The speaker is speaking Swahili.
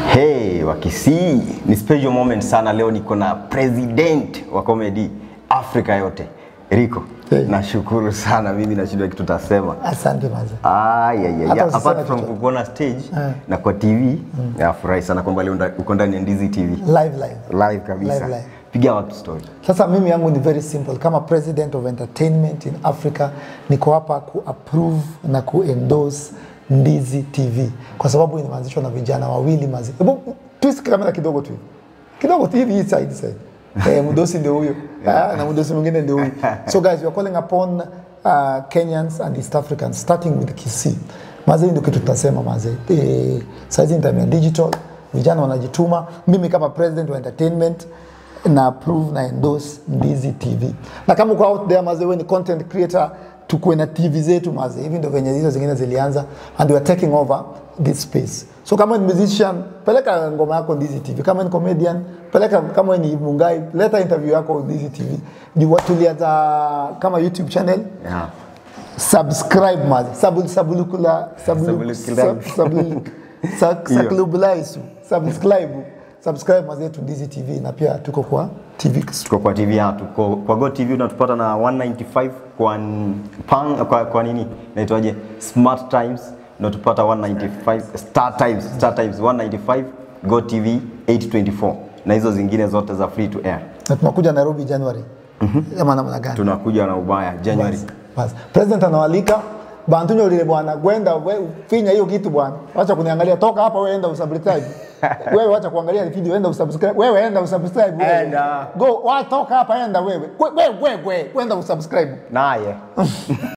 Hey, wakisii ni special moment sana leo. Niko na president wa comedy Afrika yote Rico. Hey. Nashukuru sana, mimi nashindwa kitu tasema. Asante maze. Ah, yeah, yeah, Hata yeah. usiseme Apart from kitu. kukuona stage Eh. na kwa TV nafurahi sana kwamba leo nda- uko ndani ya Ndizi TV Live live. live kabisa. Live, live. Piga watu story. Sasa mimi yangu ni very simple. Kama president of entertainment in Africa, niko hapa ku approve na ku endorse Ndizi TV kwa sababu imeanzishwa na vijana wawili mazi. Hebu twist kamera kidogo tu. Kidogo tu hivi hii side side. Eh, mdosi ndio huyo. Ah, na mdosi mwingine ndio huyo. So guys, we are calling upon uh, Kenyans and East Africans starting with Kisii. Mazi ndio kitu tutasema mazi. Eh, saizi ni time ya digital. Vijana wanajituma. Mimi kama president wa entertainment na approve na endorse Ndizi TV. Na kama uko out there maze, wewe ni content creator, tukuwe na TV zetu maze, hivi ndio venye hizo zingine zilianza, and we are taking over this space. So kama ni musician, peleka ngoma yako Ndizi TV. Kama ni comedian, peleka. Kama wewe ni Mungai, leta interview yako Ndizi TV. Ni watu tulianza kama YouTube channel Yeah. subscribe maze sabul sabulukula sabulu Sabulukula. sab- sabulu- sa- Hiyo. saklubulaisu subscribe subscribe maze tu Ndizi TV na pia tuko kwa TV Tuko kwa TV ya tuko kwa Go TV unatupata na 195 kwa n- pang, kwa, kwa nini naitwaje Smart Times unatupata 195 Star Times Star Times 195 Go TV 824 na hizo zingine zote za free to air. na tunakuja Nairobi January ama namna gani? Tunakuja na ubaya January. Basi, basi. President anawalika bantunyo lile bwana, gwenda we, finya hiyo kitu bwana, wacha kuniangalia, toka hapa wewe, enda usubscribe wewe, wacha kuangalia video, enda usubscribe wewe, enda usubscribe wewe, Enda. go, wa toka hapa, enda wewe, wewe wewe, wewe, enda usubscribe Naye